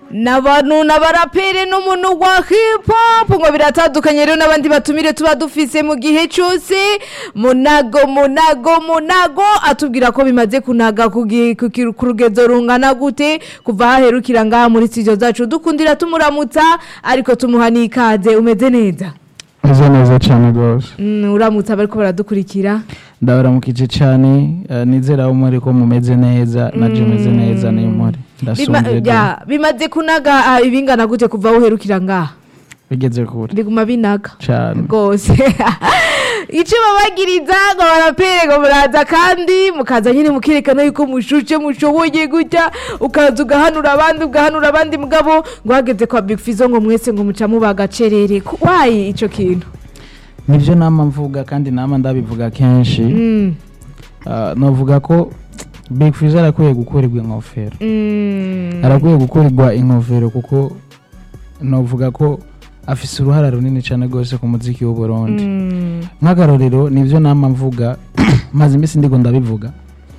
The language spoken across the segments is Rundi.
n'abantu n'abaraperi n'umuntu wa hip hop ngo biratandukanye rero n'abandi batumire tuba dufise mu gihe cyose munago munago munago atubwira ko bimaze kunaga ku gi- ku ki- ku rugezo rungana gute kuva haherukira ngaha muri studio zacu dukundira tumuramutsa ariko tumuha n'ikaze umeze neza meze neza cyane rwose Mm, uramutsa bariko baradukurikira ndabaramukije cyane eh, nizera aho muri ko mumeze neza naje meze neza niyo muri Bima- ndasonje da. ya, bimaze kunaga ah, ibingana gute kuva uherukira ngaha bigeze kure biguma binaga cyane rwose icyo babagiriza ngo barapere ngo muraza kandi mukaza nyine mukerekana yuko mushushe mushoboye gutya ukaza ugahanura abandi ugahanura abandi mugabo ngo hageze kwa big fizo ngo mwese ngo muca muba agacerere Ku- wayi icyo kintu nibyo nama mvuga kandi nama ndabivuga kenshi Mm, Ah, novuga ko big fizo arakwiye gukurirwa ingofero mm, arakwiye gukurirwa ingofero kuko novuga ko afise uruhara runini cyane rwose ku muziki w'uburundi mm, nk'akarorero nibyo nama mvuga maze iminsi ndigo ndabivuga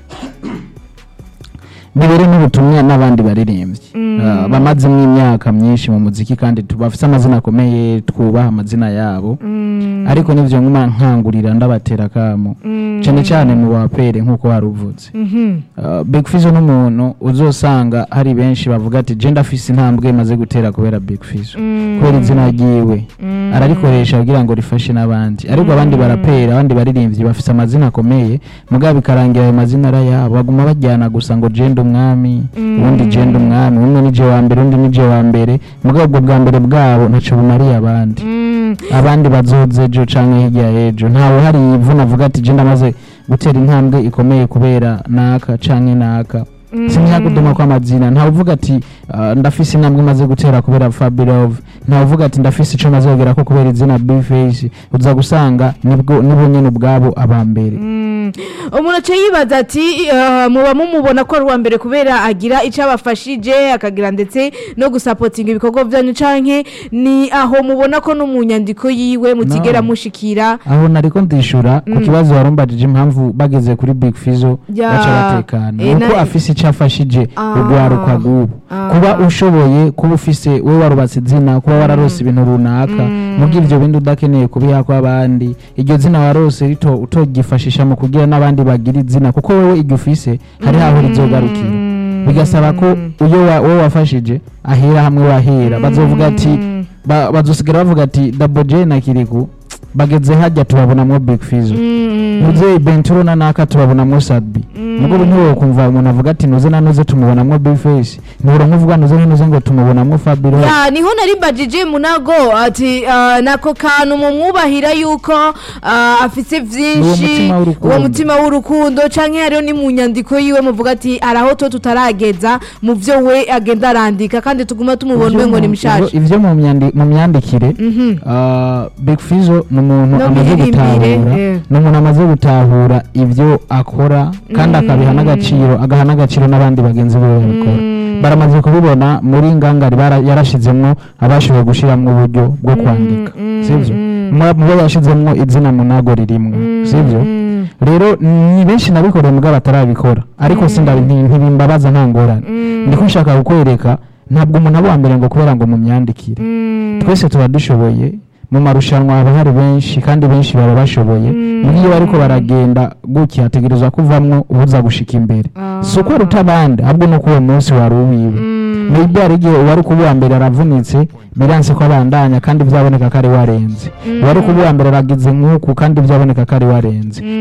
bibere n'ubutumwa n'abandi baririmbyi Ah, bamazemo imyaka myinshi mu muziki kandi tu- bafite amazina akomeye twubaha amazina yabo mm, ariko nivyo nkuma nkangurira ndabatera kamo mm, cyane cyane mu bapere nk'uko wari uvuze mhm, Uh, Big Fizzo n'umuntu uzosanga hari benshi bavuga ati je ndafise intambwe maze gutera kubera Big Fizzo mm, kubera izina ryiwe mm, ararikoresha kugira ngo rifashe n'abandi ariko abandi barapera abandi baririmbyi bafise amazina akomeye mugabo bikarangira ayo mazina ari ayabo baguma bajyana gusa ngo jenda umwami ubundi jenda umwami umwe nije wa mbere undi nije wa mbere mugabo ubwo bwa mbere bwabo ntaco bumariye abandi mm, abandi bazoze ejo canke hirya y'ejo ntawe hari ivuna avuga ati je ndamaze gutera intambwe ikomeye kubera naka canke naka mm, sinyakuduma kw'amazina ntawe uvuga ati ah, ndafise intambwe maze gutera kubera Fabirov ntawe uvuga ati ndafise ico maze kugera ko kubera izina Bface uza gusanga nibwo nibo nyene ubwabo abambere Mm. umuntu aca yibaza ati eh, muba mumubona ko ari uwa mbere kubera agira icyo abafashije akagira ndetse no gusapotinga ibikorwa byanyu canke ni aho mubona ko no mu nyandiko yiwe mutigera No. mushikira aho nariko ndishura ku kibazo warumbajije impamvu bageze kuri Big Fizzo Ya. baca batekana Eh, nuko na- afise ico afashije Ah. urwaruka rw'ubu Ah. kuba ushoboye kuba ufise we warubatse izina kuba wararose ibintu runaka muga ivyo bindi udakeneye kubiha kw'abandi iryo zina warose rito utogifashisha mu kugira n'abandi bagira izina kuko wewe iryo ufise hari haho rizogarukira bigasaba ko uyo wa- wowe wafashije ahera hamwe wahera bazovuga ati ba- bazosigara bavuga ati Double J na Kiriku bageze hajya tubabonamwo Big Fizzo muzeyi benturo na naka tubabonamwo sadbi mugabo ntiwowe kumva umuntu avuga ati nuze nanuze tumubonamwo bface ntibura nkuvuga nuze nanuze ngo tumubonamwo fabiro ya niho nari mbajije munago ati ah, nako kantu mumwubahira yuko ah, afise vyinshi mutima w'urukundo. uwo mutima w'urukundo canke hariho ni mu nyandiko yiwe muvuga ati araho to tutarageza mu vyo we agenda arandika kandi tuguma tumubona ngo ni mushasha ivyo mu myandi- mu myandikire Mhm. ah, big fizo ni umuntu No amaze miririmbire, gutahura eh. ni umuntu amaze gutahura ivyo akora kandi akabiha n'agaciro agaha n'agaciro n'abandi bagenzi be babikora baramaze kubibona muri ngangari bara- yarashizemwo abashoboye gushiramwo uburyo bwo kwandika sivyo mu bo yashizemwo izina munago ririmwo sivyo rero ni benshi nabikoreye mugabo batarabikora ariko sindabi nti- ntibimbabaza nta ngorane ndiko nshaka kukwereka ntabwo umuntu aba uwa mbere ngo kubera ngo mu myandikire twese tuba dushoboye mu marushanwa haba hari benshi kandi benshi baba bashoboye muri iyo bariko baragenda gutya hategerezwa kuvamwo ubuza gushika imbere si uko aruta abandi ahubwo nuko uwo munsi wari uwiwe maybe hari igihe uwari kuba uwa mbere aravunitse biranse ko abandanya kandi byaboneka ko ari warenze uwari kuba uwa mbere aragize nk'uku kandi byaboneka ko ari warenze